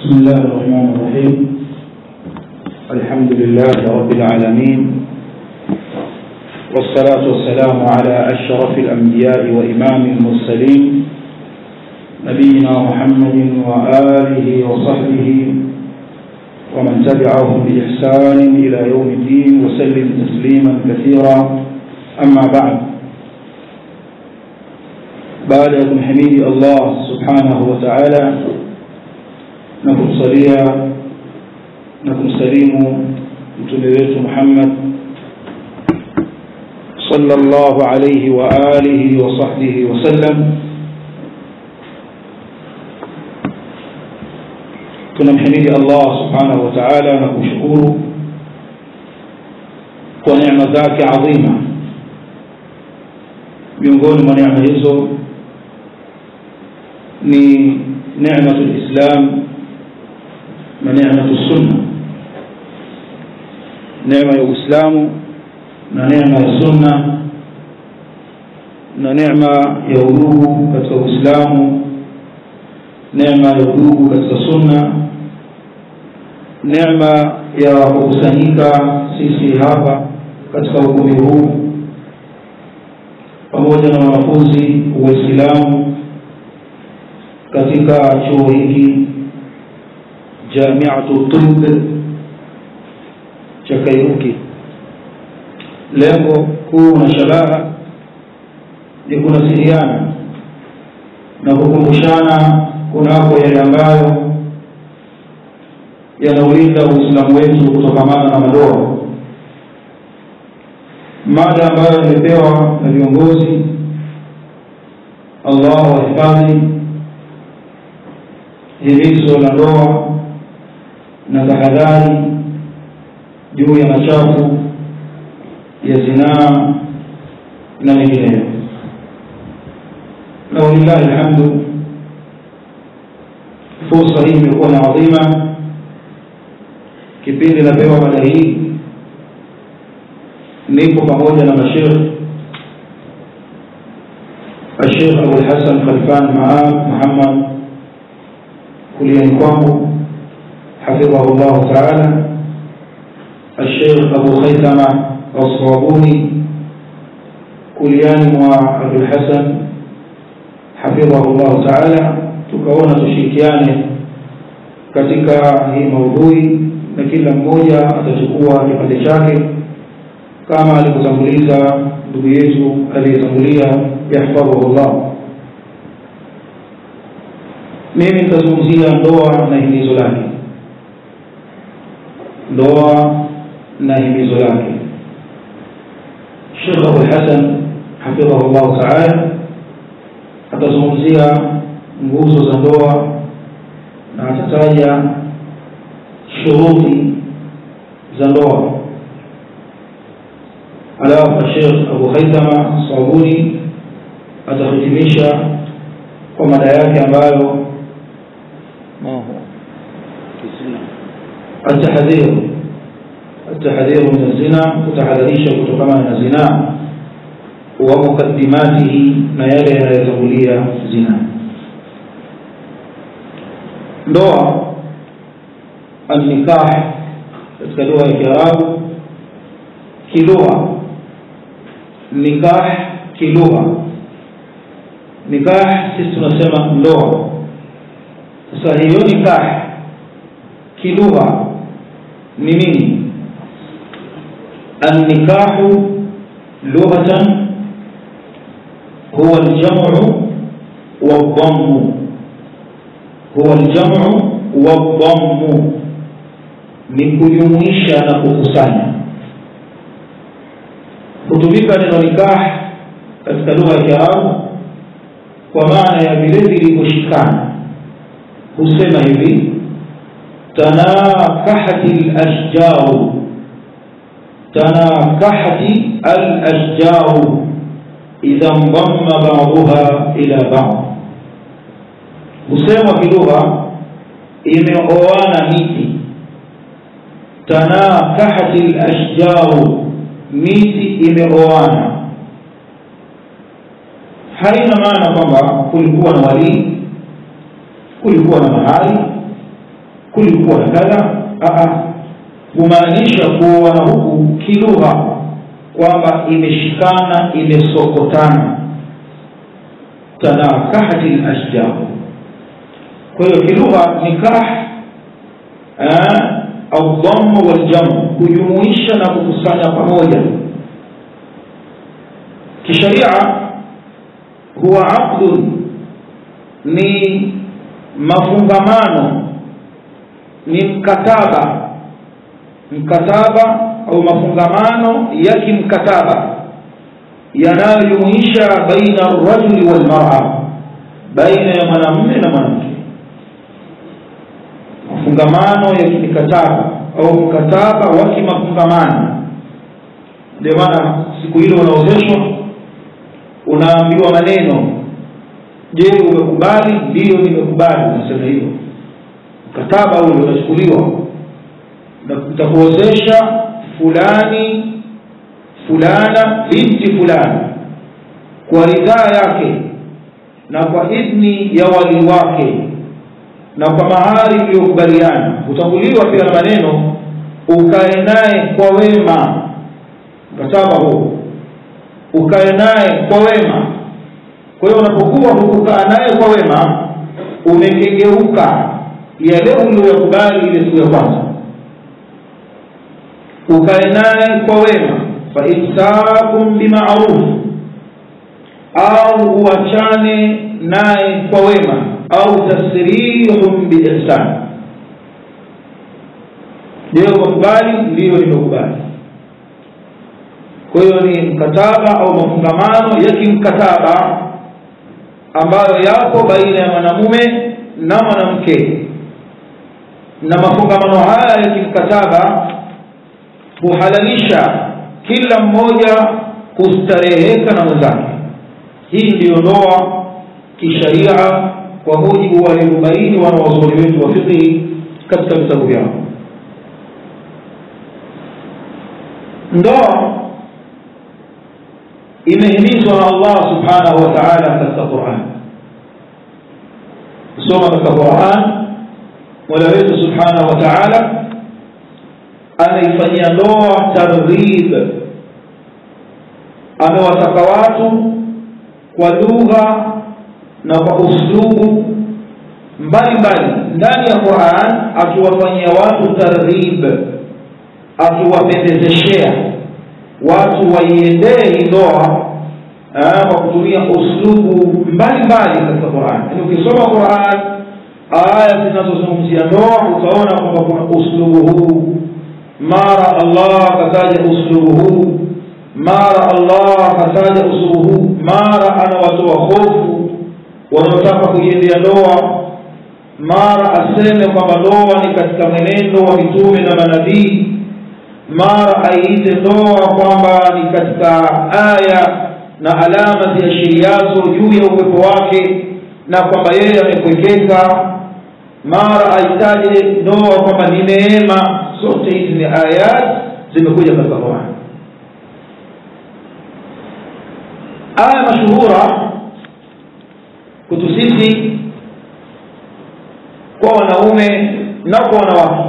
بسم الله الرحمن الرحيم الحمد لله رب العالمين والصلاة والسلام على أشرف الأنبياء وإمام المرسلين نبينا محمد وآله وصحبه ومن تبعهم بإحسان إلى يوم الدين وسلم تسليما كثيرا أما بعد baada ya kumhimidi allah subhanahu wa taala na kumsalia na kumsalimu mtume wetu muhammad sallallahu alayhi wa alihi wa sahbihi wasallam tunamhimidi allah subhanahu wa taala na kumshukuru kwa neema zake adhima miongoni mwa neema hizo ni neematu lislam na neematu sunna neema ya uislamu na neema ya sunna na neema ya udugu katika uislamu neema ya udugu katika sunna neema ya kukusanyika sisi hapa katika ukumbi huu pamoja na wanafunzi waislamu katika chuo hiki jamiatu tib cha kairuki lengo kuu na shabaha ni kunasiriana na kukumbushana kunako yale ambayo yanaulinda uislamu wetu kutokamana na madoa mada ambayo imepewa na viongozi allah wahifadhi himizo la ndoa na tahadhari juu ya machafu ya zinaa na mengineyo na walillahi alhamdu fursa hii imekuwa na adhima kipindi napewa mada hii nipo pamoja na mashekh الشيخ أبو الحسن خلفان معاذ محمد kuliani kwangu hafidhahu llahu taala الشيخ أبو خيثمة الصابوني kuliani mwa abulhasan hafidhahu llahu taala tukaona tushirikiane katika hii maudhui na kila mmoja atachukua kipande chake kama alivyotanguliza ndugu yetu aliyetangulia yahfadhuhu llah mimi nitazungumzia ndoa na himizo lake ndoa na himizo lake shekh abulhasan hafidhahu llahu taala atazungumzia nguzo za ndoa na atataja shuruti za ndoa alafu shekh abu haithama sabuni atahitimisha kwa mada yake ambayo التحذير التحذير من الزنا kutahadharisha kutokana na zinaa wa mukaddimatihi na yale yanayotangulia zina ndoa alnikah katika lugha ya kiarabu kilugha nikah kilugha nikah sisi tunasema ndoa sasa hiyo nikah kilugha ni nini النكاح لغة هو الجمع والضم هو الجمع والضم ni kujumuisha na kukusanya hutumika neno nikah katika lugha ya kiarabu kwa maana ya vile vilivyoshikana husema hivi tanakahati lashjaru tanakahati alashjaru idha ndamma baduha ila bad husemwa kilugha imeoana miti tanakahati lashjaru miti imeoana haina maana kwamba kulikuwa na walii kulikuwa na mahali kulikuwa na kadha humaanisha kuoana huku kilugha kwamba imeshikana imesokotana tanakahati lashjar kwa hiyo kilugha nikah au dhamu waljamu kujumuisha na kukusanya pamoja kisharia huwa aqdun ni mafungamano ni mkataba mkataba au mafungamano ya kimkataba yanayojumuisha baina rajuli walmara baina ya mwanamume na mwanamke mafungamano ya kimikataba au mkataba wa kimafungamano ndio maana siku hilo unaozeshwa unaambiwa maneno je umekubali ndiyo nimekubali unasema hivyo mkataba ule unachukuliwa nitakuozesha fulani fulana binti fulani kwa ridhaa yake na kwa idhni ya wali wake na kwa mahari mliyokubaliana utanguliwa pia na maneno ukae naye kwa wema mkataba huo ukae naye kwa wema kwa hiyo unapokuwa hukukaa naye kwa wema umekengeuka yale uliyoyakubali ile siku ya kwanza ukae naye kwa wema faimsakum bimaruf au uachane naye kwa wema au tasrihum biihsan ndio ukakubali ndiyo nimekubali kwa hiyo ni mkataba au mafungamano ya kimkataba ambayo yapo baina ya mwanamume na mwanamke na mafungamano haya ya kimkataba huhalalisha kila mmoja kustareheka na mwenzake hii ndiyo ndoa kisharia kwa mujibu wa arobaini wanawazuoni wetu wa fiqhi katika vitabu vyao ndoa imehimizwa na allah subhanahu wa taala katika quran kusoma katika quran mola wetu subhanahu wa taala anaifanyia ndoa targhib amewataka watu kwa lugha na kwa uslubu mbalimbali ndani ya quran akiwafanyia watu targhib akiwapendezeshea watu waiendee hii ndoa kwa kutumia uslubu mbalimbali katika quran yaani ukisoma quran aya zinazozungumzia ndoa utaona kwamba kuna uslubu huu mara allah akataja uslubu huu mara allah akataja uslubu huu mara anawatoa hofu wanaotaka kuiendea ndoa mara aseme kwamba ndoa ni katika mwenendo wa mitume na manabii mara aiite ndoa kwamba ni katika aya na alama ziashiriazo juu ya uwepo wake na kwamba yeye amekwekeka mara aitaje ndoa kwamba ni neema zote hizi ni ayat zimekuja katika Qur'an aya mashuhura kutu sisi kwa wanaume na kwa wanawake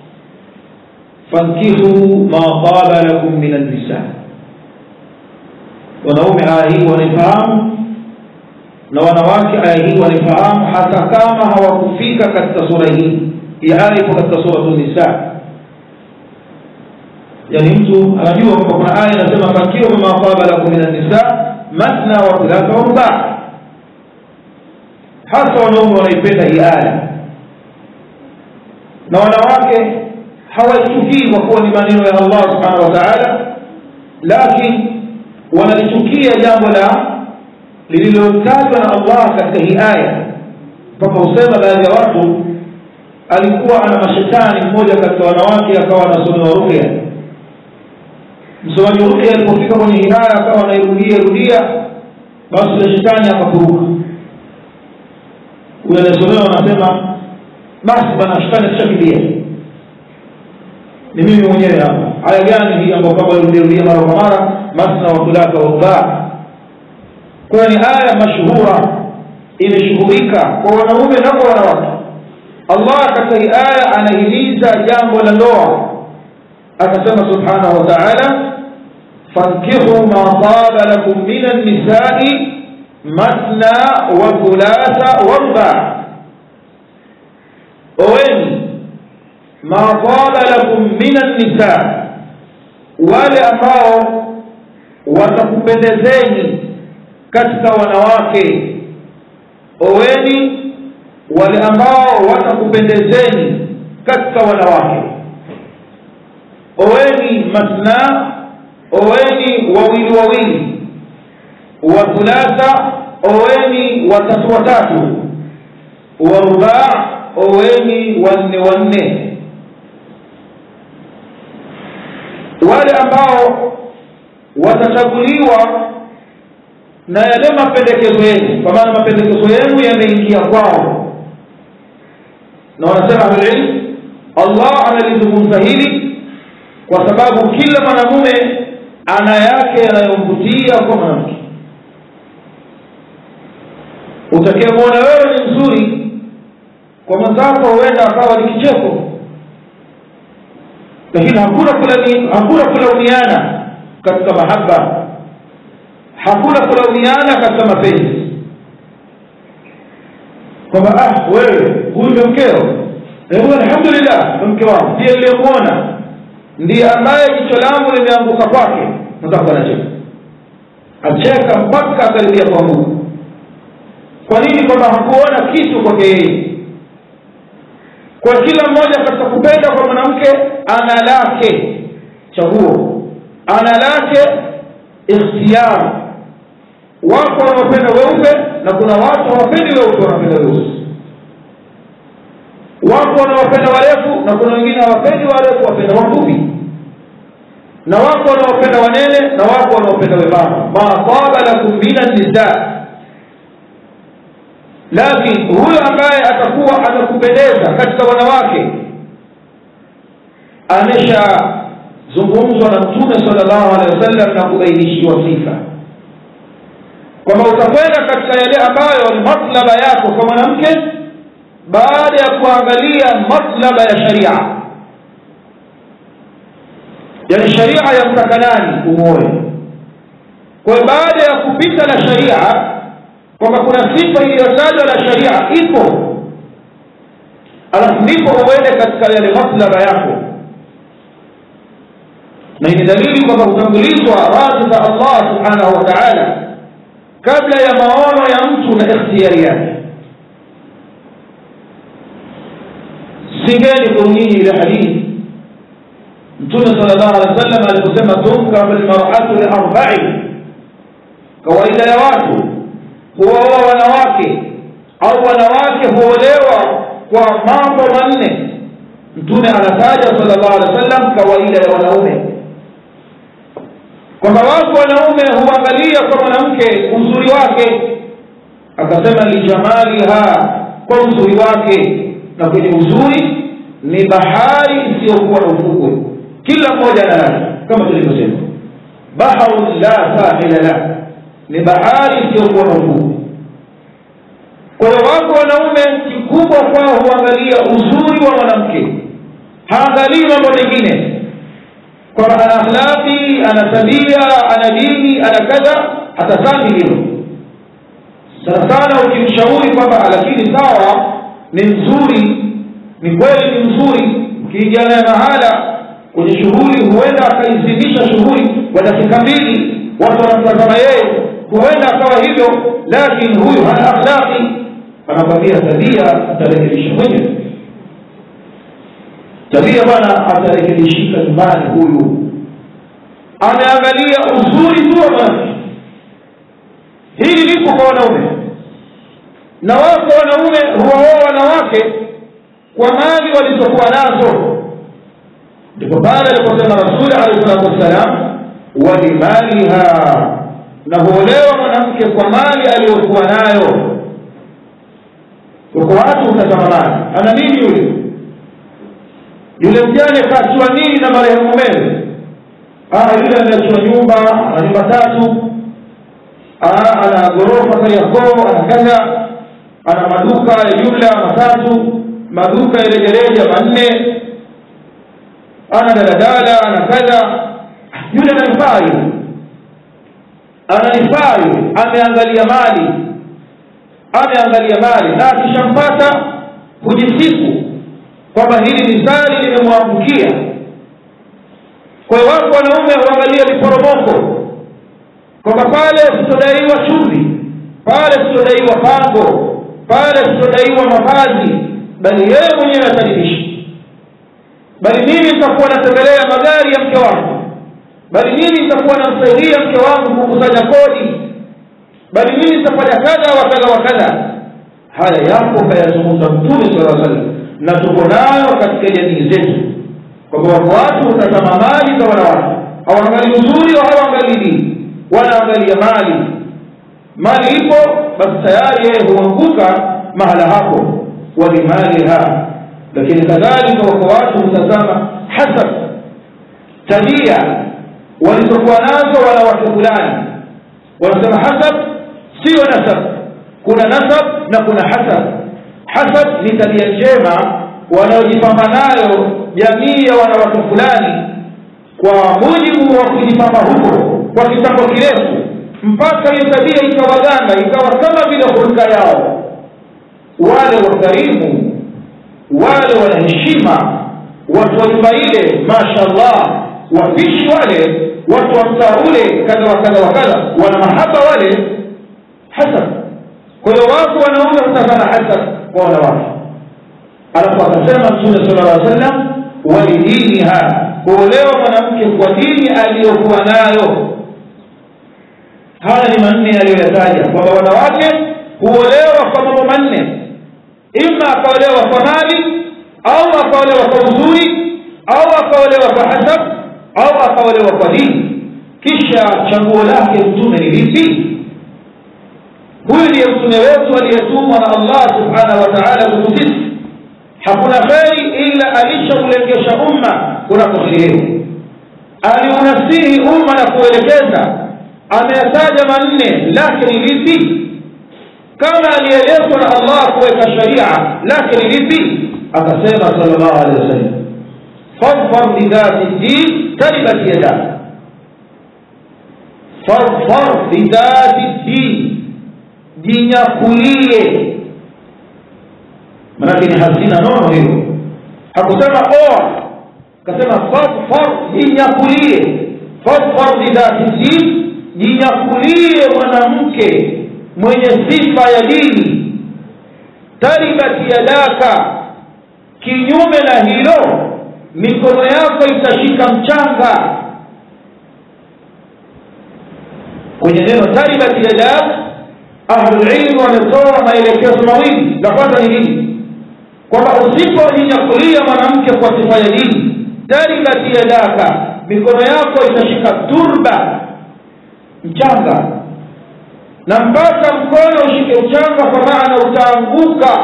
fankihu ma taba lakum min an-nisa wanaume aya hii wanaifahamu na wanawake aya hii wanaifahamu hata kama hawakufika katika sura hii ya aya ipo katika suratu nisa yani mtu anajua kwamba kuna aya inasema fankihu ma taba lakum min an-nisa mathna wa thulatha wa ruba hasa wanaume wanaipenda hii aya na wanawake hawaichukii kwa kuwa ni maneno ya allah subhanahu wa taala lakini wanalichukia jambo la lililotajwa na allah katika hii aya mpaka husema baadhi ya watu alikuwa ana mashetani mmoja katika wanawake akawa anasomewa ruqya msomaji wa ruqya alipofika kwenye hii aya akawa anairudia rudia basi ule shetani akakuruka huyo anayesomewa anasema basi bana shetani akishakimbia ni mimi mwenyewe hapa aya gani hii ambayo kwamba irudiarudia mara kwa mara masna wa thulatha wa rubaa kwayo ni aya mashuhura imeshuhurika kwa wanaume na kwa wanawake allah katika hii aya anahimiza jambo la ndoa akasema subhanahu wa taala fankihu ma taba lakum min annisai matna wa thulatha warba oweni ma taba lakum min annisa wale ambao watakupendezeni katika wanawake oweni wale ambao watakupendezeni katika wanawake oweni masna oweni wawili wawili wa thulatha oweni watatu watatu warubaa oweni wanne wanne wale ambao watachaguliwa na yale mapendekezo yenu kwa maana mapendekezo yenu yameingia kwao na wanasema ahlulilm allah analizungumza hili kwa sababu kila mwanamume ana yake yanayomvutia kwa mwanamke utakayemwona wewe ni mzuri kwa mwenzako huenda akawa ni kicheko lakini hakuna kulani, hakuna kulaumiana katika mahaba hakuna kulaumiana katika mapenzi kwamba ah wewe huyu ndio mkeo huyu alhamdulillah ndo mke wangu ndiye niliyemwona ndiye ambaye jicho langu limeanguka kwake mwenzako anacheka acheka mpaka akaribia kwa mungu kwa nini kwamba hakuona kitu kwake yeye kwa kila mmoja katika kupenda kwa mwanamke ana lake chaguo ana lake ikhtiyar wako wanaopenda weupe na kuna watu hawapendi weupe wanapenda weusi wako wanaopenda warefu na kuna wengine hawapendi warefu wapenda wafupi na wako wanaopenda wanene na wako wanaopenda wembamba ma taba lakum min nisa lakini huyo ambaye atakuwa atakupendeza katika wanawake ameshazungumzwa na mtume salllahu alehi wasallam na kubainishiwa sifa kwamba utakwenda katika yale ambayo ni matlaba yako kwa mwanamke baada ya kuangalia matlaba ya sharia yani sharia yamtaka nani umoe kwa hiyo baada ya kupita na sharia kwamba kuna sifa iliyotajwa na sharia ipo alafu ndipo uende katika yale maslaba yako na ni dalili kwamba hutangulizwa radhi za allah subhanahu wa taala kabla ya maono ya mtu na ikhtiyari yake singeni kwa nyinyi ile hadithi mtume sala llahu alehi wa sallam aliposema tunkahu lmaratu liarbai kawaida ya watu huoa wanawake au wanawake huolewa kwa mambo manne mtume anataja sallallahu alaihi wasallam kawaida ya wanaume kwamba wako wanaume huangalia kwa mwanamke uzuri wake akasema lijamaliha kwa uzuri wake na kwenye uzuri ni bahari isiyokuwa na ufukwe kila mmoja ana lake kama tulivyosema baharun la sahila lah ni bahari isiyokuwa na ufukwe kwa hiyo wako wanaume kikubwa kwao huangalia uzuri wa mwanamke haangalii mambo mengine kwamba ana akhlaqi ana tabia ana dini ana kadha hatazami hilo sana sana ukimshauri kwamba lakini sawa ni mzuri ni kweli ni mzuri ukiingia naye mahala kwenye shughuli huenda akaizimisha shughuli kwa dakika mbili watu wanamtazama yeye huenda akawa hivyo lakini huyu hana akhlaqi anakwambia tabia atarekebisha mwenyewe tabia bwana atarekebishika nyumbani huyu ameangalia uzuri tu wa mwanamke hili lipo kwa wanaume na wako wanaume huwaoa wanawake kwa mali walizokuwa nazo ndipo pale aliposema rasuli alehi salatu wassalam walimaliha na huolewa mwanamke kwa mali aliyokuwa nayo uko watu utazama mali ana nini yule yule mjane kaachua nini na marehemu mumewe yule ameachua nyumba ana nyumba tatu ana ghorofa kariakoo ana kadha ana maduka ya jumla matatu maduka ya rejareja manne ana daladala ana kadha yule ananifaa yule ananifaa yule ameangalia mali ameangalia mali na akishampata hujisifu kwamba hili ni zari limemwangukia kwa hiyo wako wanaume huangalia viporomoko kwamba pale sitodaiwa chumvi pale sitodaiwa pango pale sitodaiwa mavazi bali yeye mwenyewe atajibisha bali mimi nitakuwa natembelea magari ya mke wangu bali mimi nitakuwa namsaidia mke wangu kukusanya kodi bali mimi nitafanya kadha wa kadha wa kadha haya yapo kayazungumza mtume sala salam na tuko nayo katika jamii zetu kwamba wako watu hutazama mali za wanawake hawaangalii uzuri wa hawaangalii dini wanaangalia mali mali ipo basi tayari yeye huanguka mahala hapo walimaliha lakini kadhalika wako watu hutazama hasab tabia walizokuwa nazo wanawake fulani wanasema hasab sio nasab kuna nasab na kuna hasab hasab ni tabia njema wanaojipamba nayo jamii ya wanawake fulani kwa mujibu wa kujipamba huko kwa kitambo kirefu mpaka hiyo tabia ikawaganda ikawa kama vile hulka yao wale wakarimu wale wanaheshima watu wa nyumba ile mashallah wapishi wale watu wa mtaa ule kadha wa kadha wa kadha wana mahaba wale hasad kwa hiyo wako wanaume hutazama hasad kwa wanawake alafu akasema mtume sala llah sallam walidiniha kuolewa mwanamke kwa dini aliyokuwa nayo haya ni manne aliyoyataja kwamba wanawake huolewa kwa mambo manne ima akaolewa kwa mali au akaolewa kwa uzuri au akaolewa kwa hasab au akaolewa kwa dini kisha chaguo lake mtume ni lipi huyu ndiye mtume wetu aliyetumwa na allah subhanahu wa taala kutu sisi hakuna kheri ila alishaulengesha umma kunakoherihewa aliunasihi umma na kuelekeza ameyataja manne lake ni lipi kama alielezwa na allah kuweka sharia lake ni lipi akasema sal llahu alehi wasallam fadfar bidhati ddin taribat yadak fadfar bidhati ddin jinyakulie manake ni hazina nono hiyo hakusema oa akasema fadfar jinyakulie fadfar bidhati ddin jinyakulie mwanamke mwenye sifa ya dini taribat yadaka kinyume na hilo mikono yako itashika mchanga kwenye neno taribat yadak ahlulilmu wametoa maelekezo mawili la kwanza ni nini kwamba usipojinyakulia mwanamke kwa sifa ya dini taribat yadaka mikono yako itashika turba mchanga na mpaka mkono ushike mchanga kwa maana utaanguka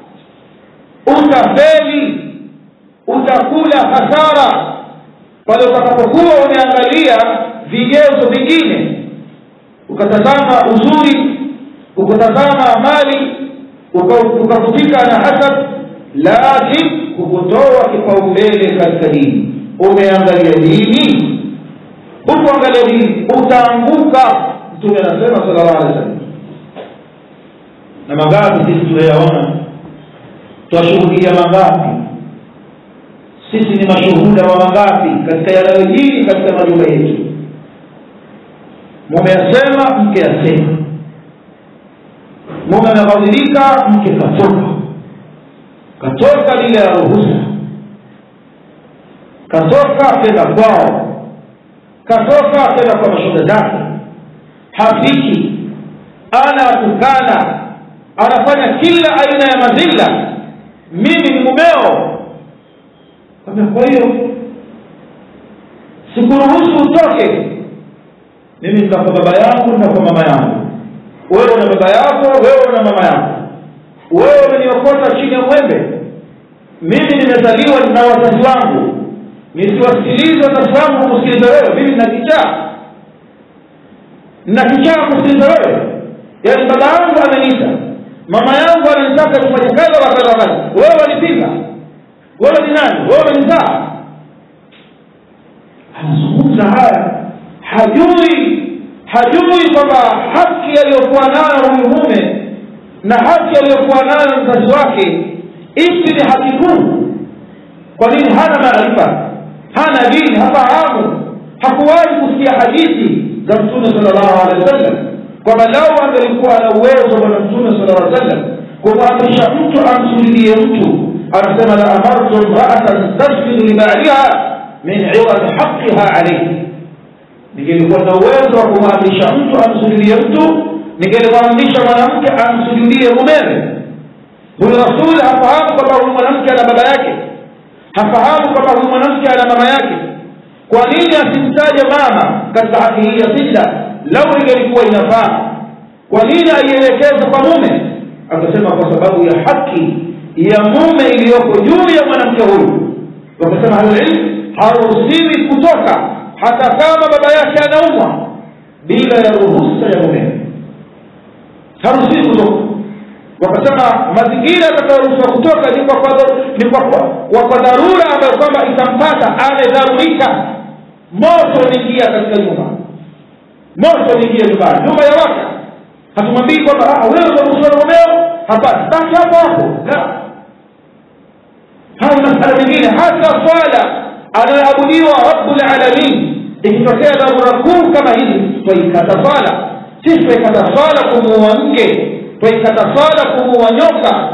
utafeli utakula hasara pale utakapokuwa umeangalia vigezo vingine ukatazama uzuri ukatazama mali ukavutika na hasad lakin kukutoa kipaumbele katika dini umeangalia dini hukuangalia dini utaanguka mtume anasema sala llahu alehi wasallam na mangapi sisi tunayaona twashuhudia mangapi sisi ni mashuhuda wa mangapi katika yanayojiri katika majumba yetu mume asema mke asema mume ameghadhirika mke katoka katoka bila ya ruhusa katoka kenda kwao katoka kenda kwa mashoga zake hafiki anatukana anafanya kila aina ya madhila mimi ni mumeo kwa hiyo sikuruhusu utoke mimi nitakuwa baba yangu nitakuwa mama yangu wewe una baba yako wewe una mama yako wewe umeniokota chini ya mwembe mimi nimezaliwa na wazazi wangu nisiwasikilize wazazi wangu kusikiliza wewe mimi nina kichaa nina kichaa kusikiliza wewe yaani baba yangu ameniita mama yangu ananitaka kufanya kadha wa kadha wa kadha wewe walipinga wewe ni nani wewe umenizaa anazungumza haya hajui hajui kwamba haki aliyokuwa nayo huyu mume na haki aliyokuwa nayo mzazi wake ipi ni haki kuu kwa nini hana maarifa hana dini hafahamu hakuwahi kusikia hadithi za mtume sala llahu alehi wa sallam kwamba lau angelikuwa na uwezo bwana mtume sala lla sallam kumwamrisha mtu amsujudie mtu anasema la amartu mraatan tasjudu libaliha min iwadi haqiha alaihi ningelikuwa na uwezo wa kumwamrisha mtu amsujudie mtu ningelimwamrisha mwanamke amsujudie mumewe huyu rasuli hafahamu kwamba huyu mwanamke ana baba yake hafahamu kwamba huyu mwanamke ana mama yake kwa nini asimtaje mama katika haki hii ya sijda lau ingelikuwa inafaa kwa nini aielekeze kwa mume akasema kwa sababu ya haki ya mume iliyoko juu ya mwanamke huyu wakasema ahlulilmu haruhusiwi kutoka hata kama baba yake anaumwa bila ya ruhusa ya mume haruhusiwi kutoka wakasema mazingira atakayoruhusiwa kutoka ni kwa ni kwa, kwa, kwa dharura ambayo kwamba itampata amedharurika moto uliingia katika nyumba moto uliingia nyumbani nyumba ya waka hatumwambii kwamba wewe utaruhusiwa na mumeo hapana baki hapo hapo la haya masala mengine hata swala anayoabudiwa rabbulalamin ikitokea dharura kuu kama hizi twaikata swala sisi twaikata swala kumuua mke twaikata swala kumuua nyoka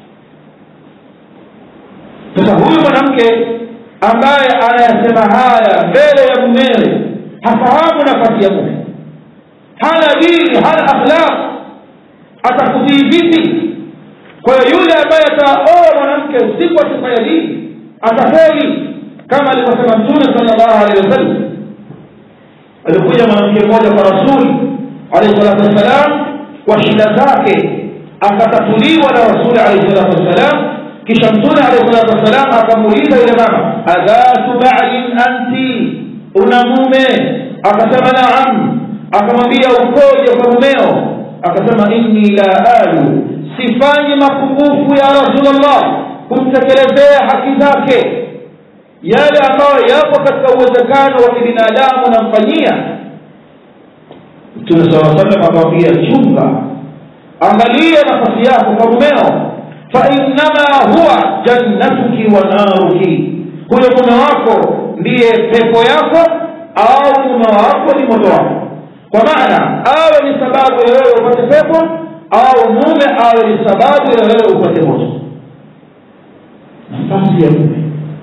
sasa huyu mwanamke ambaye anayasema haya mbele ya mumewe hafahamu nafasi ya mume hana dini hana akhlaq atakutii vipi kwa hiyo yule ambaye ataoa mwanamke si kwa sifa ya dini atafeli kama alivyosema mtume sala llahu alehi wasallam alikuja mwanamke mmoja kwa rasuli alehi salatu wassalam kwa shida zake akatatuliwa na rasuli alehi salatu wassalam kisha mtume alehi salatu wassalam akamuuliza yule mama adhatu balin anti una mume akasema naam akamwambia ukoje kwa mumeo akasema inni la alu sifanyi mapungufu ya rasulllah kumtekelezea haki zake yale ambayo yapo katika uwezekano wa kibinadamu namfanyia mtume saa salam akamwambia chunga angalia nafasi yako kwa mumeo fainnama huwa jannatuki wa naruki huyo mume wako ndiye pepo yako au mume wako ni moto wako kwa maana awe ni sababu ya wewe upate pepo au mume awe ni sababu ya wewe upate moto nafasi ya mume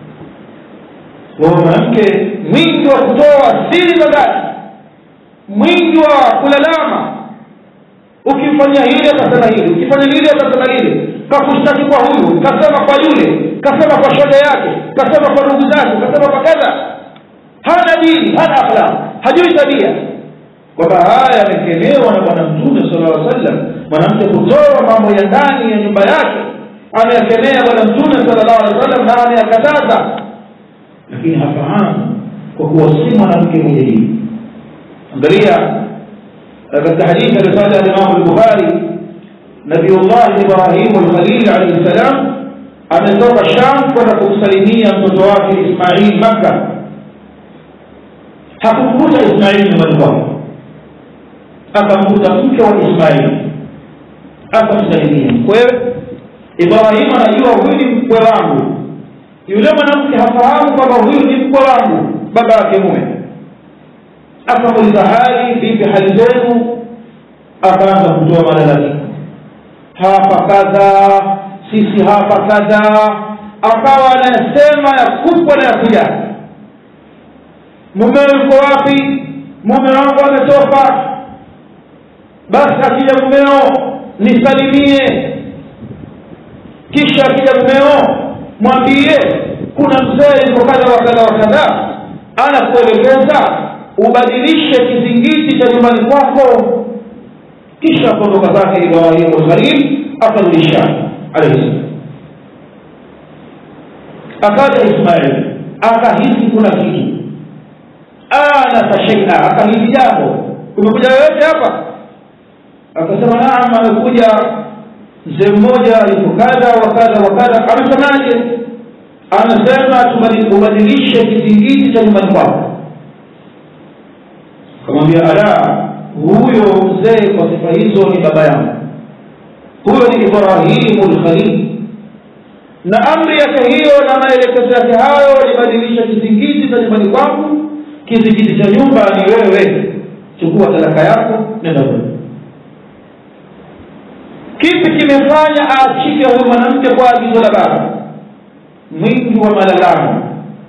wa mwanamke mwingi wa kutoa siri za ndani mwingi wa kulalama ukifanya hili atasema hili ukifanya hili atasema hili kakushtaki kwa huyu kasema kwa yule kasema kwa shoda yake kasema kwa ndugu zake kasema kwa kadha hana dini hana akhlaq hajui tabia kwamba haya yamekemewa na bwana mtume sala llaw sallam mwanamke kutoa mambo ya ndani ya nyumba yake ameyakemea bwana mtume sala llahu alehi wa sallam na ameyakataza lakini hafahamu kwa kuwa si mwanamke mwenye dini angalia katika hadithi aliyotaja alimamu lbukhari nabiullahi ibrahimu lkhalil alaihi ssalam ametoka sham kwenda kumsalimia mtoto wake ismail makka hakumkuta ismaili nyumbani kwake akamkuta mke wa ismaili akamsalimia mkwewe ibrahimu anajua huyu ni mkwe wangu yule mwanamke hafahamu kwamba huyu ni mkwe wangu baba yake mume akamuuliza hali vipi hali zenu akaanza kutoa malalamiko hapa kadha sisi hapa kadha akawa anasema ya kubwa na ya kujali mumeo yuko wapi mume wangu ametoka basi akija mumeo nisalimie kisha akija mumeo mwambie kuna mzee yuko kadha wa kadha wa kadha anakuelekeza ubadilishe kizingiti cha nyumbani kwako kisha kuondoka zake ibrahimu lkhalil akarudisha alaihi salam akaja ismail akahisi kuna kitu anasa sheia akahisi jambo kumekuja yoyote hapa akasema naam amekuja mzee mmoja yuko kadha wa kadha wa kadha amesemaje anasema tubadilishe kizingiti cha nyumbani kwako akamwambia ala huyo mzee kwa sifa hizo ni baba yangu huyo ni ibrahimu lkhalil na amri yake hiyo na maelekezo yake hayo libadilisha kizingiti cha nyumbani kwangu kizingiti cha nyumba ni wewe chukua talaka yako nenda wewe kipi kimefanya aachike huyu mwanamke kwa agizo la baba mwingi wa malalamo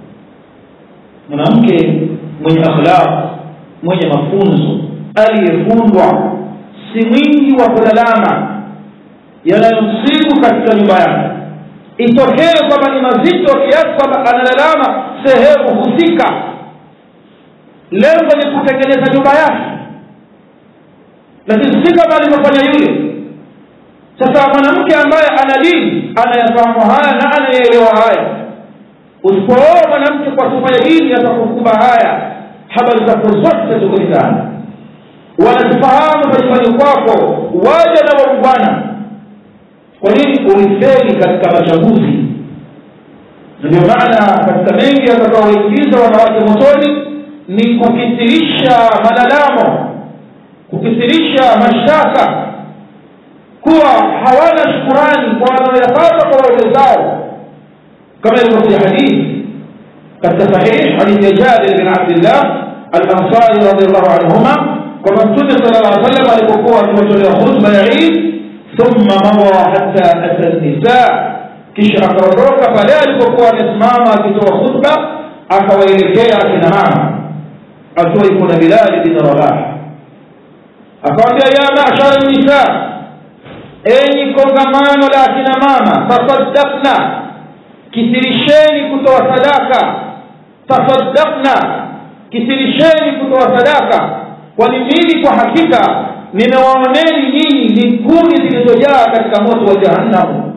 mwanamke mwenye akhlaq mwenye mafunzo aliyefundwa si mwingi wa kulalama yanayomsibu katika nyumba yake itokee kwamba ni mazito kiasi kwamba analalama sehemu husika lengo ni kutengeneza nyumba yake lakini si kama alivyofanya yule sasa mwanamke ambaye ana dini anayafahamu haya na anayeelewa haya usipooa mwanamke kwa sifa ya dini atakukuba haya habari zako zote zikulikana wanazifahamu majumbani kwako waja na waungwana kwa nini ulifeli katika machaguzi ndio maana katika mengi yatakaoingiza wanawake motoni ni kukithirisha malalamo kukithirisha mashtaka kuwa hawana shukurani kwa wanaoyapata kwa waume zao kama ilivyokuja hadithi katika sahih hadithi ya jabir bin abdillah alansari radiallahu anhuma kwamba mtume sala llah salam alipokuwa akiwatolea khutba ya idi thumma mawa hata ata nisa kisha akaondoka pale alipokuwa amesimama akitoa khutba akawaelekea akina mama akiwa iko na bilali bin rabah akawambia ya mashara nisa enyi kongamano la akina mama tasaddaqna kisirisheni kutoa sadaka tasaddaqna kisirisheni kutoa sadaka kwani mimi kwa hakika nimewaoneni nyinyi ni kuni zilizojaa katika moto wa jahannamu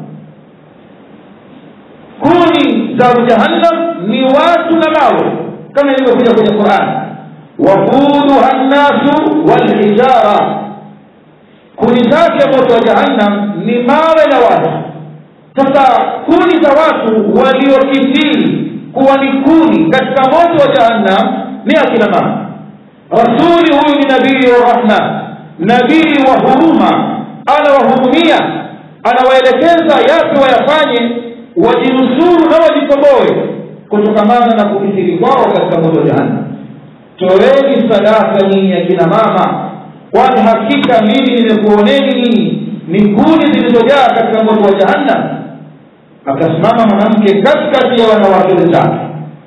kuni za jahannam ni watu na mawe kama ilivyokuja kwenye qurani waquduha nnasu walhijara kuni zake moto wa jahannam ni mawe na watu sasa kuni za watu waliokithiri kuwa ni kuni katika moto wa jahannam ni akina mama rasuli huyu ni nabii wa rahma nabii wa huruma anawahurumia anawaelekeza yapi wayafanye wajinusuru na wajikomboe kutokamana na kukithiri kwao katika moto wa jahannam toeni sadaka nyinyi akina mama kwani hakika mimi nimekuoneni nyinyi ni kuni zilizojaa katika moto wa jahannam akasimama mwanamke katikati ya wanawake wenzake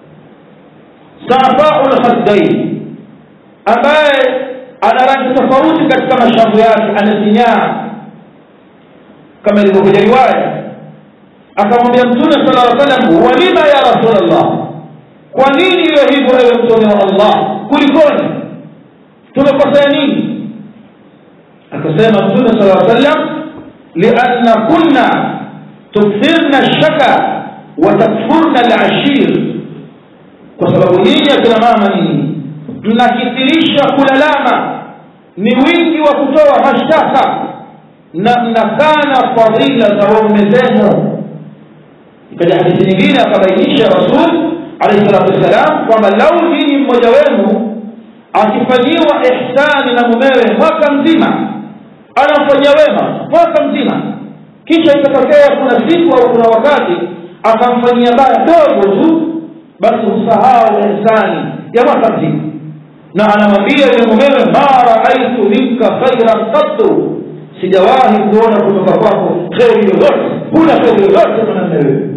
safau lkhaddain ambaye ana rangi tofauti katika mashavu yake amesinyaa kama ilivyokuja riwaya akamwambia mtume sala lla salam walima ya rasulllah kwa nini iwe hivyo ewe mtume wa allah kulikoni tumekosea nini akasema mtume sala lla sallam lianna kunna tukthirna lshaka wa takfurna lashir kwa sababu nyinyi akina mama nini mnakithirisha kulalama ni wingi wa kutoa mashtaka na mnakana fadhila za waume zenu ikaja hadithi nyingine akabainisha rasul alaihi salatu wassalam kwamba lau nyinyi mmoja wenu akifanyiwa ihsani na mumewe mwaka mzima anamfanyia wema mwaka mzima kisha ikatokea kuna siku au kuna wakati akamfanyia baya dogo tu basi usahau ihsani ya mwaka mzima na anamwambia yule mumewe ma raaitu minka khairan qattu sijawahi kuona kutoka kwako kheri yoyote huna kheri yoyote mwanamme wewe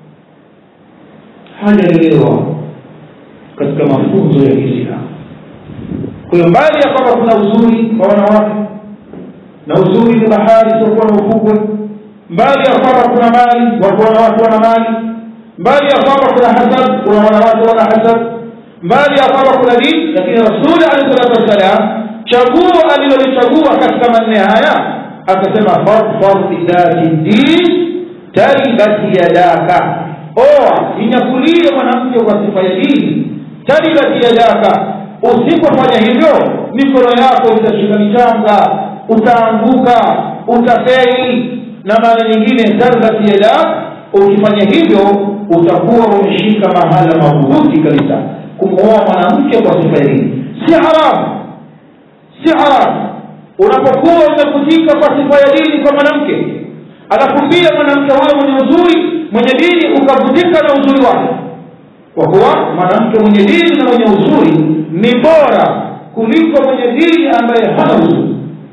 hajaelewa katika mafunzo ya kiislamu kwa hiyo mbali ya kwamba kuna uzuri kwa wanawake na uzuri ni bahari siokuwa na ufukwe mbali ya kwamba kuna mali wako wanawake wana mali mbali ya kwamba kuna hasad kuna wanawake wana hasad mbali ya kwamba kuna dini lakini rasuli alehi salatu wassalam chaguo alilolichagua katika manne haya akasema fadfar bidhati din taribati yadaka oa inyakulie mwanamke kwa sifa ya dini taribati yadaka usipofanya hivyo mikono yako itashika michanga utaanguka utafeli na maana nyingine tarbati yadak ukifanya hivyo utakuwa umeshika mahala madhubuti kabisa kumwoa mwanamke kwa sifa hii si haramu si haramu unapokuwa umevutika kwa sifa ya dini kwa mwanamke alafu pia mwanamke huyo mwenye uzuri mwenye dini ukavutika na uzuri wake kwa kuwa mwanamke mwenye dini na mwenye uzuri ni bora kuliko mwenye dini ambaye hana uzuri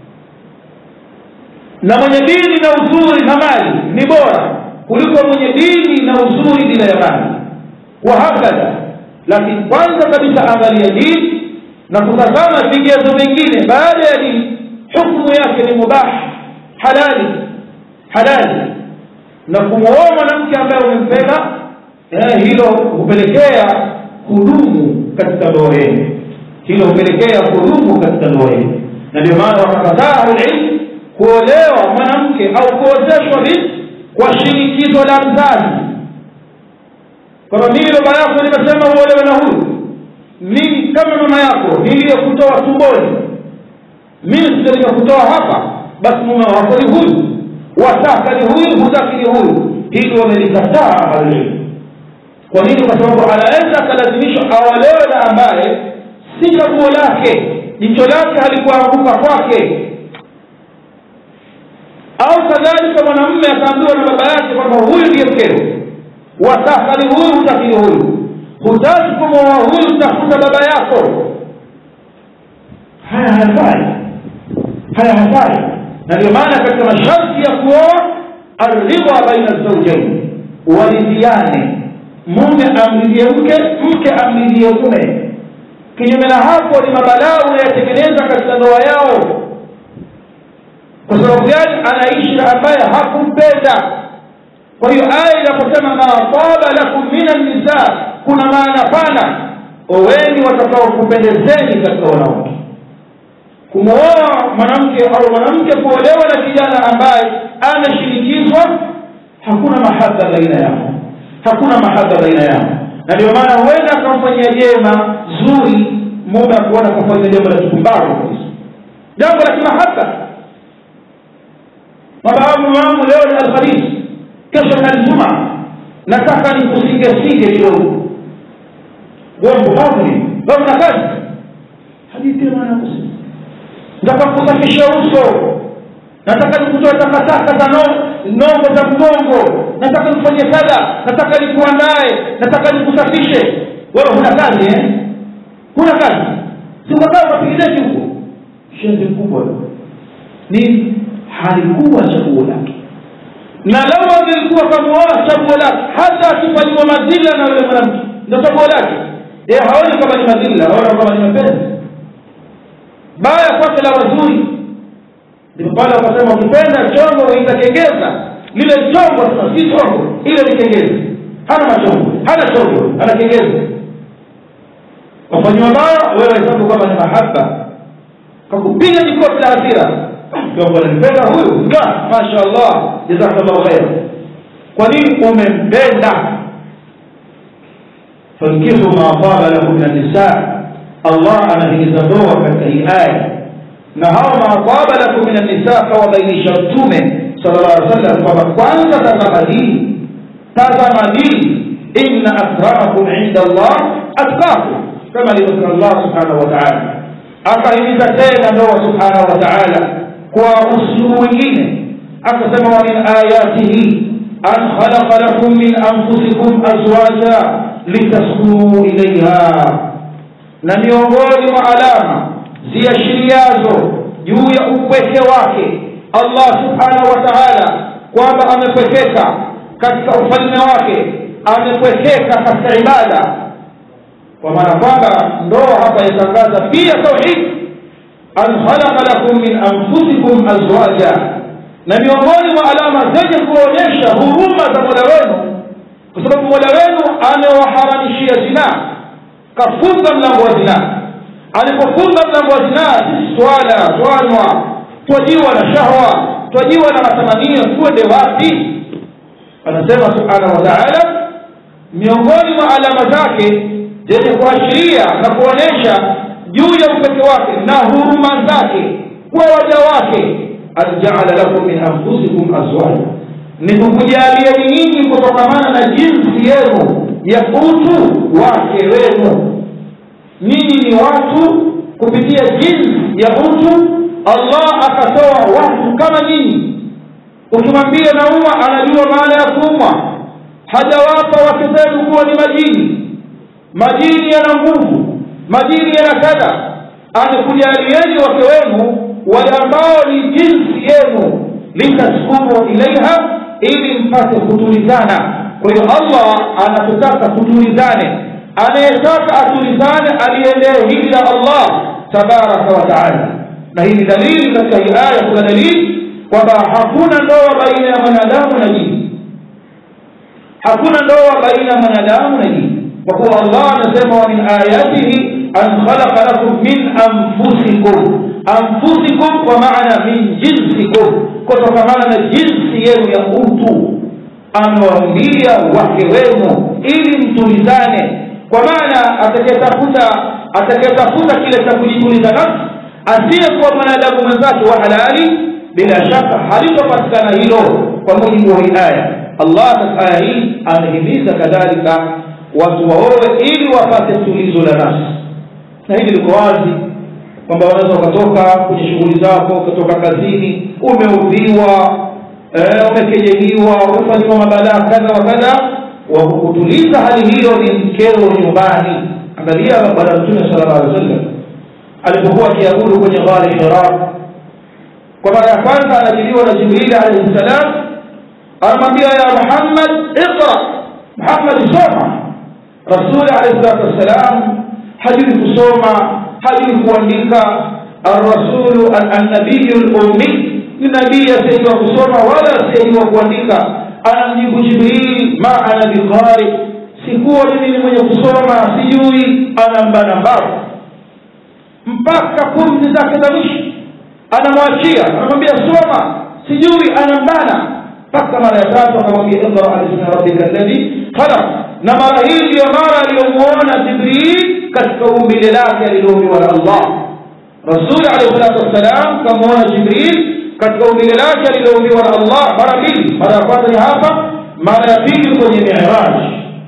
na mwenye dini na uzuri na mali ni bora kuliko mwenye dini na uzuri bila ya mali wahakadha lakini kwanza kabisa angalia dini na kutazama vigezo vingine baada ya dini hukmu yake ni mubah halali halali na kumwoa mwanamke ambaye umempenda eh, hilo hupelekea kudumu katika ndoa yenu hilo hupelekea kudumu katika ndoa yenu na ndio maana wakakataa ahlulilmu kuolewa mwanamke au kuozeshwa binti kwa shinikizo la mzazi kwamba mimi baba yako nimesema uolewe na huyu mimi kama mama yako niliyekutoa tumboni mimi sio nikakutoa hapa basi mume wako ni huyu wataka ni huyu hutaki ni huyu hili wamelikataa ahlulilmu kwa nini kwa sababu anaweza akalazimishwa aolewe na ambaye si chaguo lake jicho lake halikuanguka kwake au kadhalika mwanamume akaambiwa na baba yake kwamba huyu ndiye mkeo wataka ni huyu hutaki ni huyu hutaki kumwoa huyu tafuta baba yako haya hayafai haya hayafai na ndio maana katika masharti ya kuoa arridha baina zaujaini waridhiane mume amridhie mke mke amridhie mume kinyume na hapo ni mabalaa unayatengeneza katika ndoa yao kwa sababu gani anaishi na ambaye hakumpenda kwa hiyo aya inaposema ma taba lakum min annisa kuna maana pana oweni watakaokupendezeni katika wanawake kumwoa mwanamke au mwanamke kuolewa na kijana ambaye ameshinikizwa hakuna mahaba baina yao hakuna mahaba baina yao na ndio maana huenda akamfanyia jema zuri mume akuona kufanya jambo la kipumbavu kabisa jambo la kimahaba mababu wangu leo ni alhamisi kesho ni aljuma nataka nikusingesige kidogo wambuvavuni wewe na kazi hadithi maana kusema nataka kusafisha uso nataka nikutoe takataka za nongo za mgongo nataka nifanye kadha nataka nikuandae nataka nikusafishe wewe huna kazi eh huna kazi sikakaa unapigideki huko shenzi mkubwa ni halikuwa chaguo lake na lau angelikuwa kamuoa chaguo lake hata akifanyiwa madhila na yule mwanamke ndo chaguo lake ye haoni kama ni madhila aona kama ni mapenzi baya kwake la wazuri ndipo pale wakasema ukipenda chongo uitakengeza lile chongo sasa si chongo ile ni kengezi hana machongo hana chongo ana kengezi wafanyiwa baya wewe hesabu kama ni mahaba kakupiga jikoti la hasira nanipenda huyu masha allah jazakallahu khair kwa nini umempenda fankihu ma taba lakum min annisa allah anahimiza ndoa katika hii aya na hao maataba lakum min annisa kawabainisha mtume sala llah alih wasallam kwamba kwanza tazama hii tazama hii inna akramakum inda allah atkakum kama alivyosema allah subhanahu wa taala akahimiza tena ndoa subhanahu wa taala kwa uslubu mwingine akasema wa min ayatihi an khalaqa lakum min anfusikum azwaja litaskunuu ilaiha na miongoni mwa alama ziashiriazo juu ya upweke wake allah subhanahu wa taala kwamba amepwekeka katika ufalme wake amepwekeka katika ibada kwa maana kwamba ndoa hapa yatangaza pia tauhid an khalaqa lakum min anfusikum azwaja na miongoni mwa alama zenye kuonyesha huruma za mola wenu kwa sababu mola wenu amewaharamishia zinaa kafunga mlango wa zinaa alipofunga mlango wa zinaa sisi swala twanywa twajiwa na shahwa twajiwa na matamanio tuende wapi anasema subhanahu wa taala miongoni mwa alama zake zenye kuashiria na kuonyesha juu ya upeke wake na huruma zake kwa waja wake an jaala lakum min anfusikum azwaja ni kukujalieni nyinyi kutokamana na jinsi yenu ya utu wake wenu nyinyi ni watu kupitia jinsi ya utu allah akatoa watu kama nyinyi ukimwambia naumwa anajua maana ya kuumwa hajawapa wake zenu kuwa ni majini majini yana nguvu majini yana kadha amekujalieni wake wenu wale ambao ni jinsi yenu litaskunu ilaiha ili mpate kutulizana kwa hiyo allah anatutaka tutulizane anayetaka atulizane aliendee hili la allah tabaraka wa taala na hii ni dalili katika hii aya kuna dalili kwamba hakuna ndoa baina ya mwanadamu na jini hakuna ndoa baina ya mwanadamu na jini kwa kuwa allah anasema wa min ayatihi an khalaqa lakum min anfusikum anfusikum kwa maana min jinsikum kutokamana na jinsi yenu ya utu amewaumbia wake wenu ili mtulizane kwa maana atakayetafuta atakayetafuta kile cha kujituliza nafsi asiyekuwa mwanadamu mwenzake wa halali bila shaka halitopatikana hilo kwa mujibu wa hii aya allah katika aya hii amehimiza kadhalika watu waowe ili wapate tulizo la nafsi na hili liko wazi kwamba wanaweza ukatoka kwenye shughuli zako ukatoka kazini umeudhiwa eh, umekejeliwa umefanyiwa mabalaa kadha wa kadha wa kukutuliza hali hiyo ni mkeo nyumbani angalia bwana mtume sala llah alih wa sallam alipokuwa akiabudu kwenye ghari hira kwa mara ya kwanza anajiliwa na jibrili alaihi ssalam anamwambia ya muhammad iqra muhammad soma rasuli alaihi salatu wassalam hajui kusoma hajui kuandika arrasulu annabiyu lummi ni nabii asiyejua kusoma wala asiyejua kuandika anamjibu jibril ma ana biqari sikuwa mimi ni mwenye kusoma sijui anambana mbavu mpaka pumzi zake za mwisho anamwachia anamwambia soma sijui anambana mpaka mara ya tatu akamwambia iqra bismi rabbika alladhi khalaq na mara hii ndiyo mara aliyomuona jibril katika umbile lake aliloumbiwa na allah rasuli alehi salatu wassalam kamuona jibril katika umbile lake aliloumbiwa na allah mara mbili mara ya kwanza ni hapa mara ya pili kwenye miraj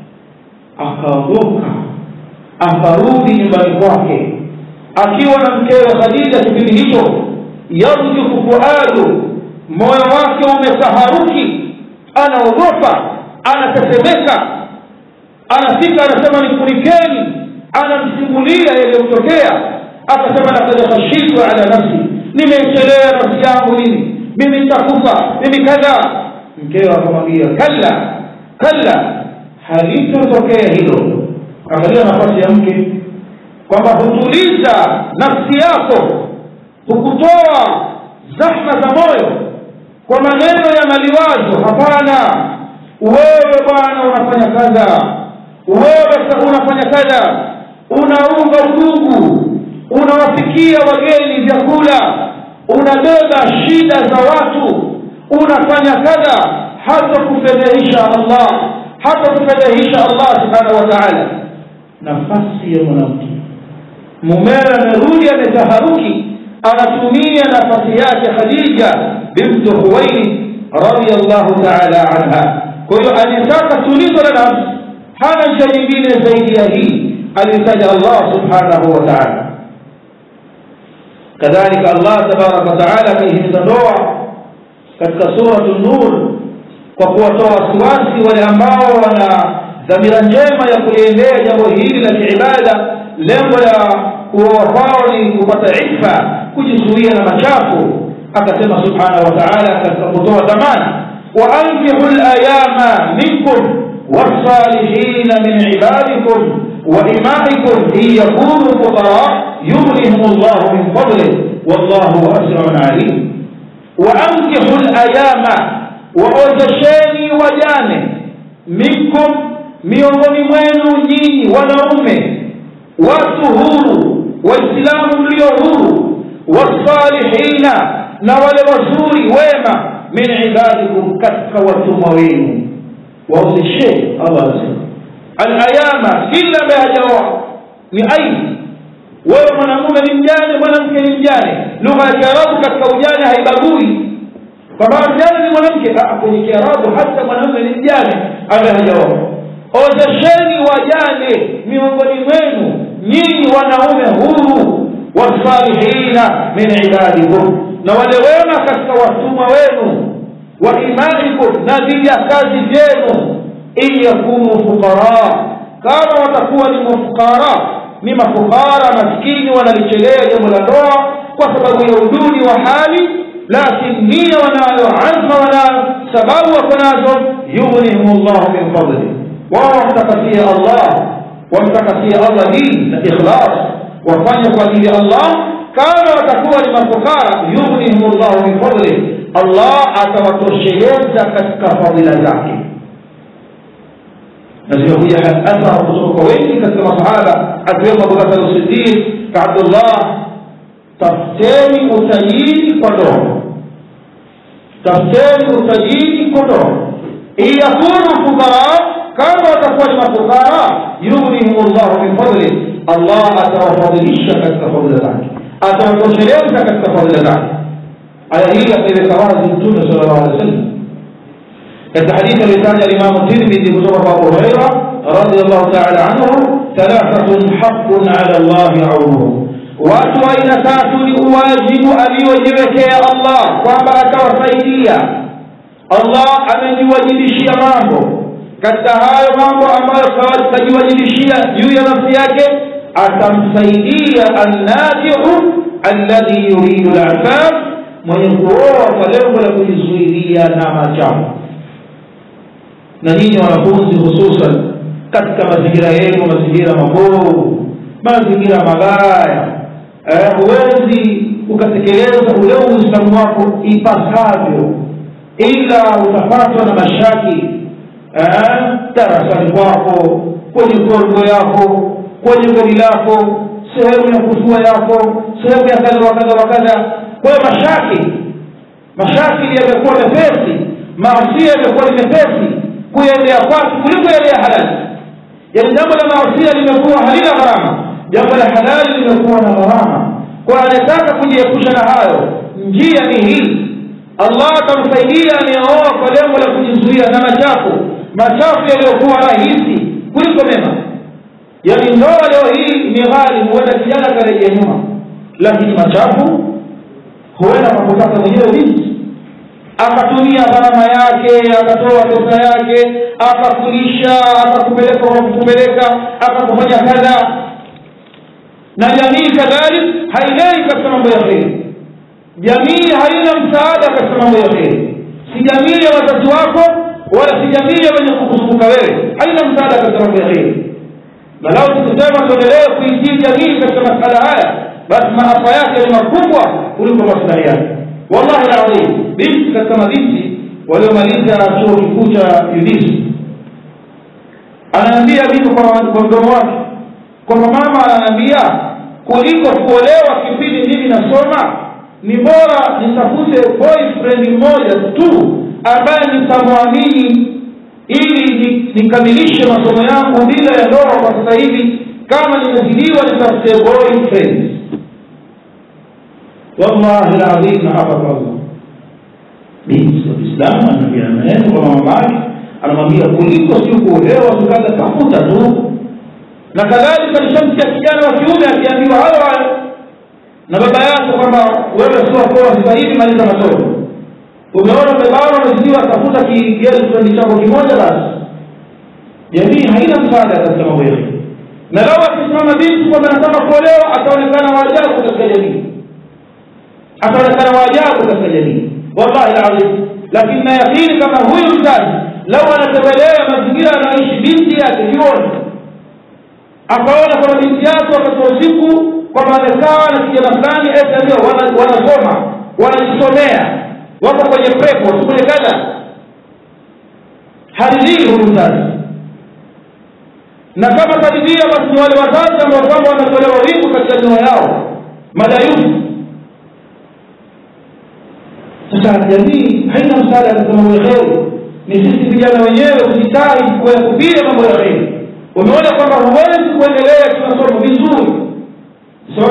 akaondoka akarudi nyumbani kwake akiwa na mkewe khadija kipindi hicho yarjufu fuadu moyo wake umetaharuki anaogopa anatetemeka anafika anasema nifunikeni anamsimulia yaliyomtokea akasema lakad khashitu ala nafsi nimeichelea nafsi yangu nini mimi nitakufa mimi kadha mkewe akamwambia kalla kalla halitotokea hilo angalia nafasi ya mke kwamba hutuliza nafsi yako hukutoa zahma za moyo kwa maneno ya maliwazo hapana wewe bwana unafanya kadha wewe unafanya kadha unaunga udugu unawafikia wageni vyakula unabeba shida za watu unafanya kadha hata kufedhehisha allah hata kufedhehisha allah subhanahu wa taala nafasi ya mwanamke mumewe amerudi ametaharuki anatumia nafasi yake khadija bintu huwaini radiallahu taala anha kwa hiyo alitaka tulizo la nafsi hana njia nyingine zaidi ya hii alitaja allah subhanahu wa taala kadhalika allah tabaraka wataala akaihimiza ndoa katika suratu nur kwa kuwatoa wasiwasi wale ambao wana dhamira njema ya kuliendea jambo hili la kiibada lengo la kuoa kwao ni kupata ifa kujizuia na machafu akasema subhanahu wa taala katika kutoa dhamana waankihu layama minkum والصالحين من عبادكم وإمائكم إن يكونوا فقراء يغنهم الله من فضله والله واسع عليم وأنكحوا الأيام وأوزشeni wajane minkum miongoni mwenu nyinyi wanaume watu huru waislamu mlio huru wasalihina na wale wazuri wema min ibadikum katika watumwa wenu waozesheni allah anasema alayama kila ambaye hajaoa ni aibu wewe mwanamume ni mjane mwanamke ni mjane lugha ya kiarabu katika ujane haibagui kwamba mjane ni mwanamke kwenye kiarabu hata mwanamume ni mjane ambaye hajaoa ozesheni wajane miongoni mwenu nyinyi wanaume huru wasalihina min ibadikum na wale wema katika watumwa wenu wa imanikum na vijakazi vyenu in yakunu fuqara kama watakuwa ni mafukara ni mafukara maskini wanalichelea jambo la ndoa kwa sababu ya uduni wa hali lakini nia wanayo azma wanayo sababu wako nazo yughnihum llahu min fadli wao wamtakasia allah wamtakasia allah dini na ikhlas wafanye kwa ajili ya allah kama watakuwa ni mafukara yughnihum llahu min fadli allah atawatosheleza katika fadhila zake na zimekuja athar kutoka kwa wengi katika masahaba akiwemo abubakar sidiq ka abdullah tafuteni utajiri kwa ndoa tafuteni utajiri kwa ndoa iyakunu fukara kama watakuwa ni mafukara yughnihim llahu min fadli allah atawafadhilisha katika fadhila zake atawatosheleza katika fadhila zake aya hii akaiweka wazi mtume sala llahu alehi wa sallam katika hadithi alitaja limamu tirmidhi kutoka kwa abu hureira radiallahu taala anhu thalathatun haqun ala llahi aunuhum watu wa aina tatu ni uwajibu aliyojiwekea allah kwamba atawasaidia allah amejiwajibishia mambo katika hayo mambo ambayo kajiwajibishia juu ya nafsi yake atamsaidia annafiu alladhi yuridu lafaf mwenye kuoa kwa lengo la kujizuilia na machafu na nyinyi wanafunzi hususan katika mazingira yenu mazingira mabovu mazingira mabaya huwezi ukatekeleza ule uislamu wako ipasavyo ila utapatwa na mashaki darasani kwako kwenye korgo yako kwenye gari lako sehemu ya kufua yako sehemu ya kadha wakadha wakadha kwayo mashaki mashakili yamekuwa mepesi maasia yamekuwa ni mepesi kuyaendea kwake kuliko yale ya halali yani jambo la maasia limekuwa halina gharama jambo la halali limekuwa na gharama kwa anayetaka kujiepusha na hayo njia ni hii allah atamsaidia anayeoa kwa lengo la kujizuia na machafu machafu yaliyokuwa rahisi kuliko mema yani ndoa leo hii ni ghali huenda kijana karejea nyuma lakini machafu huenda kakutaka mwenyewe binti akatumia gharama yake akatoa pesa yake akakulisha akakupeleka kakupeleka akakufanya kadha na jamii kadhalik hailei katika mambo ya kheri jamii haina msaada katika mambo ya kheri si jamii ya wazazi wako wala si jamii ya wenye kukuzunguka wewe haina msaada katika mambo ya kheri na lau tukisema tuendelee kuitii jamii katika masala haya basi maafa yake ni makubwa kuliko maslahi yake wallahi ladhim binti katika mabinti waliomaliza chuo kikuu cha udis anaambia mimi kwa mdomo wake kwamba mama ananiambia kuliko kuolewa kipindi mimi nasoma ni bora nitafute boyfriend mmoja tu ambaye nitamwamini ili nikamilishe masomo yangu bila ya ndoa kwa sasa hivi kama nimezidiwa nitafute boyfriend wallahi ladhim na hapa kwa allah binti wa kiislamu anaambia maneno kwa mama yake anamwambia kuliko si kuolewa tukaza tafuta tu na kadhalika nishamsikia kijana wa kiume akiambiwa hayo hayo na baba yako kwamba wewe sio poa sasa hivi maliza masomo umeona umebana umezidiwa tafuta kielfu chako kimoja basi jamii haina msaada katika mambo yetu na lau akisimama binti kwamba anataka kuolewa ataonekana waajabu katika jamii ataonekana waajabu katika jamii wallahi ladhim lakini nayakini kama huyu mzazi lau anatembelea mazingira anayoishi binti yake jioni akaona kwamba binti yake wakati wa usiku kwamba amekaa na kijana fulani ndio wanasoma wanajisomea wako kwenye prepo kwenye kadha haridhii huyu mzazi na kama karidhia basi ni wale wazazi ambao kwamba wanatolewa wingu katika ndoa yao madayufu sasa jamii haina msaada katika mambo ya kheri ni sisi vijana wenyewe kujitahi kuyakupia mambo ya kheri umeona kwamba huwezi kuendelea kimasomo vizuri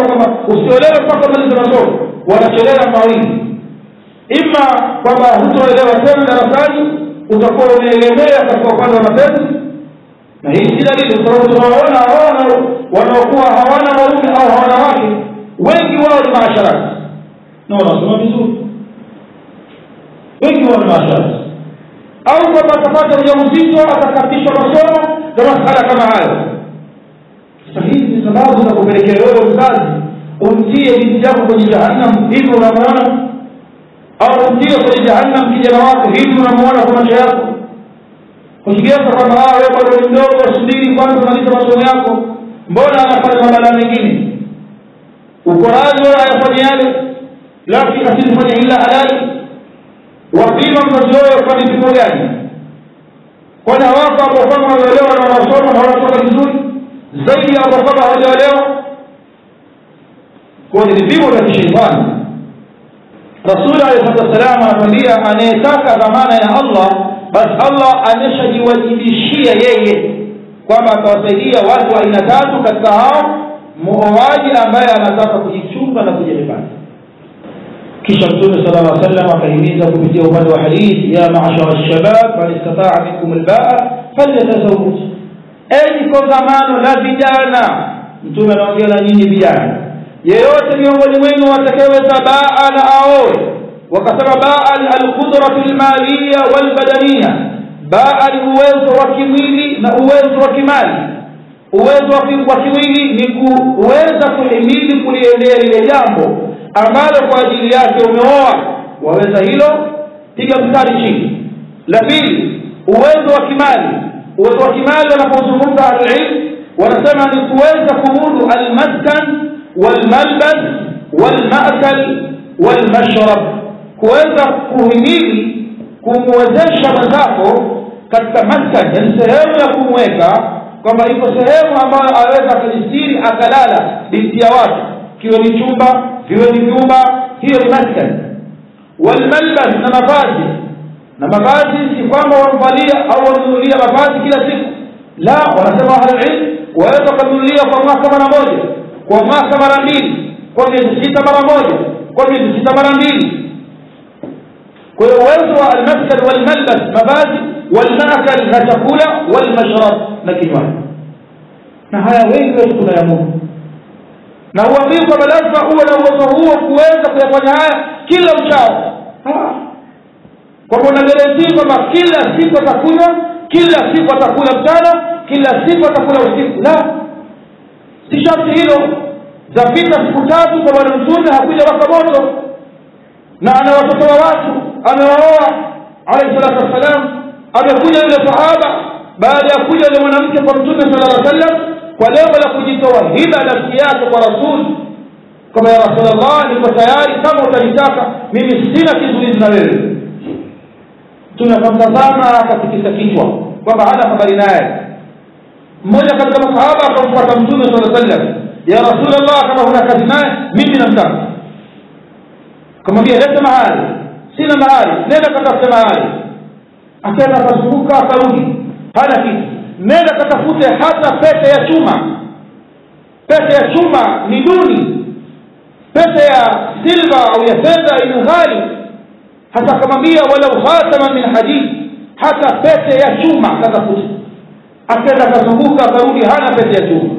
wanasema kwamba usiolewe mpaka malize masomo wanachelea mawili ima kwamba hutoelewa tena darasani utakuwa umeegemea katika upande wa mapenzi na hii si dalili kwa sababu tunawaona hawana wanaokuwa hawana waume au hawana wake wengi wao ni maasharati na wanasoma vizuri wengi wao ni maasharati au kwamba atapata ujauzito atakatishwa masomo na masala kama hayo sasa hizi ni sababu za kupelekea wewe mzazi umtie binti yako kwenye jahannam hivi unamwona au umtie kwenye jahannam kijana wako hivi unamwona kwa macho yako kushigeza kwamba wewe bado ni mdogo subiri kwanza maliza masomo yako mbona anafanya mabala mengine uko radhi wala ayafanye yale lakini asifanye ila halali wapima mzazi wewe kwa vipimo gani kwani hawako ambao kama wanaelewa na wanasoma na wanatoka vizuri zaidi ya ambao kama hawajaelewa kwa ni vipimo vya kisheitani rasuli alehi salatu wassalam anatuambia anayetaka dhamana ya allah basi allah ameshajiwajibishia yeye kwamba atawasaidia watu wa aina tatu katika hao muoaji ambaye anataka kujichunga na kujihifadhi kisha mtume sala llah salam akahimiza kupitia upande wa hadithi ya mashara lshabab man istataa minkum lbaa falyatazawaj enyi kongamano la vijana mtume anaongea na nyinyi vijana yeyote miongoni mwenu watakeweza baa na aoe wakasema baa ni alqudratu lmaliya walbadaniya baa ni uwezo wa kimwili na uwezo wa kimali uwezo wa kimwili ni kuweza kuhimili kuliendea lile jambo ambalo kwa ajili yake umeoa waweza hilo piga mstari chini la pili uwezo wa kimali uwezo wa kimali wanapozungumza ahlulilm wanasema ni kuweza kumudu almaskan walmalbas walmakal walmashrab kuweza kuhimili kumwezesha mwenzako katika maskan yani sehemu ya kumweka kwamba iko sehemu ambayo aweza akajistiri akalala binti ya watu kiwe ni chumba viwe ni vyumba hiyo ni maskan walmalbas na mavazi na mavazi si kwamba wamvalia au wamnunulia mavazi kila siku la wanasema ahlulilm waweza ukanunulia kwa mwaka mara moja kwa mwaka mara mbili kwa miezi sita mara moja kwa miezi sita mara mbili kwa hiyo uwezo wa almaskan walmalbas mavazi walmaakal na chakula walmashrab na kinywaji na haya wengi wetu tunayamudu na huambii kwamba lazima uwe na uwezo huo kuweza kuyafanya haya kila uchao kwamba una garantii kwamba kila siku atakunywa kila siku atakula mchana kila siku atakula usiku la si sharti hilo zapita siku tatu kwa bwana mtume hakuja waka moto na ana watoto wa watu amewaoa alaihi salatu wassalam amekuja yule sahaba baada ya kuja yule mwanamke kwa mtume sala lla sallam kwa lengo la kujitoa hiba nafsi yake kwa rasuli kama ya rasulllah niko tayari kama utanitaka mimi sina kizuizi na wewe mtume akamtazama akatikisa kichwa kwamba hana habari naye mmoja katika masahaba akamfuata mtume saa sallam ya rasulllah kama huna kazi naye mimi namtaka kamwambia leta mahali sina mahali nenda katafute mahali akaenda akazunguka akarudi hana kitu nenda katafute hata pete ya chuma pete ya chuma ni duni pete ya silva au ya fedha ni ghali hata akamwambia walau khatama min hadid hata pete ya chuma katafute akaenda akazunguka akarudi hana pete ya chuma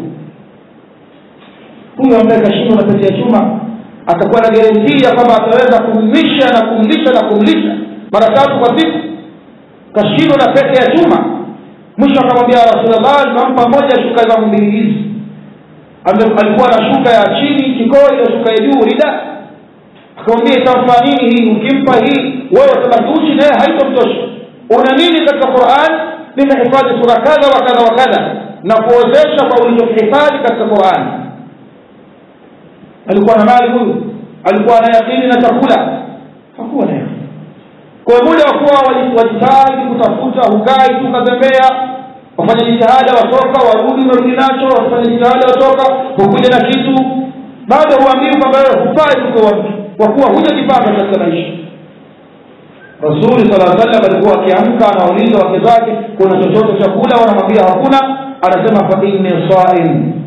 huyo ambaye kashindwa na pete ya chuma atakuwa na garantia kwamba ataweza kumlisha na kumlisha na kumlisha mara tatu kwa siku kashindwa na pete ya chuma mwisho akamwambia rasulllah nimampa moja shuka zangu mbili hizi alikuwa na shuka ya chini kikoi na shuka ya juu rida akamwambia itamfaa nini hii ukimpa hii wewe utabaki uchi naye haitomtosha una nini katika quran nimehifadhi sura kadha wa kadha wa kadha na kuozesha kwa ulichokihifadhi katika qurani alikuwa na mali huyu alikuwa na yakini na chakula hakuwa na yakini kwa muda wa kuwa wajitahidi kutafuta hukai tu ukatembea wafanya jitihada watoka warudi unarudi nacho wafanya jitihada watoka hukuja na kitu bado huambii kwamba wewe hufai kuwa mtu kwa kuwa hujajipata katika maisha rasuli sala salam alikuwa akiamka anauliza wake zake kuna chochote chakula wanamwambia hakuna anasema fa inni saim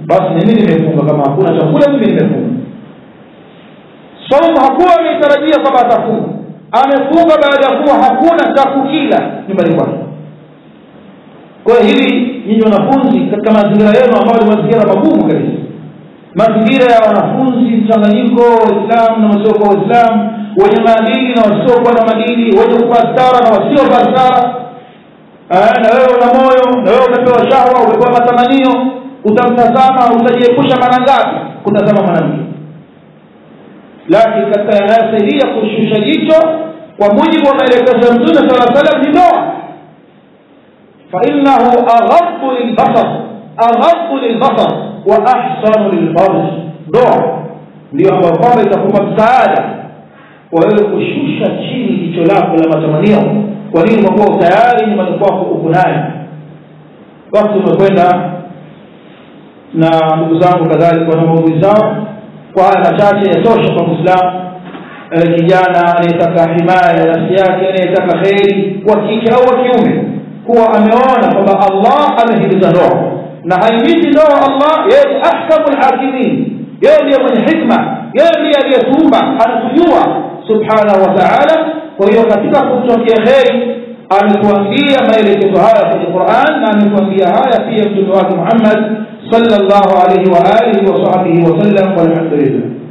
basi mimi nimefunga kama hakuna chakula mimi nimefunga saumu hakuwa ameitarajia kwamba atafunga amefunga baada ya kuwa hakuna cha kukila nyumbani kwake kwa hiyo hili nyinyi wanafunzi katika mazingira yenu ambayo ni mazingira magumu kabisa mazingira ya wanafunzi mchanganyiko waislamu na wasiokuwa waislamu wenye maadili na wasiokuwa na madili wenye kuvaa stara na wasiovaa stara na wewe una moyo na wewe umepewa shahwa umepewa matamanio utamtazama utajiepusha mara ngapi kutazama mwanamke lakini katika yanayosaidia kushusha jicho kwa mujibu wa maelekezo ya mtume sala salam ni ndoa fainahu aghaddu lilbasar aghaddu lilbasar wa ahsanu lilfarj ndoa ndio ambayo kwamba itakupa msaada kwa wewe kushusha chini jicho lako la matamanio kwa nini kwa kuwa tayari nyumbani kwako uko naye basi umekwenda na ndugu zangu kadhalika na maudhui zao kwa haya machache yatosha kwa mwislamu kijana anayetaka himaya ya nafsi yake anayetaka kheri wa kike au wa kiume kuwa ameona kwamba allah amehimiza ndoa na haimizi ndoa allah yeye ni ahkamu lhakimin yeye ndiye mwenye hikma yeye ndiye aliyetuumba anatujua subhanahu wa taala kwa hiyo katika kutokea kheri ametuambia maelekezo haya kwenye quran na ametuambia haya pia mtume wake muhammad صلى الله عليه وآله وصحبه وسلم والحمد لله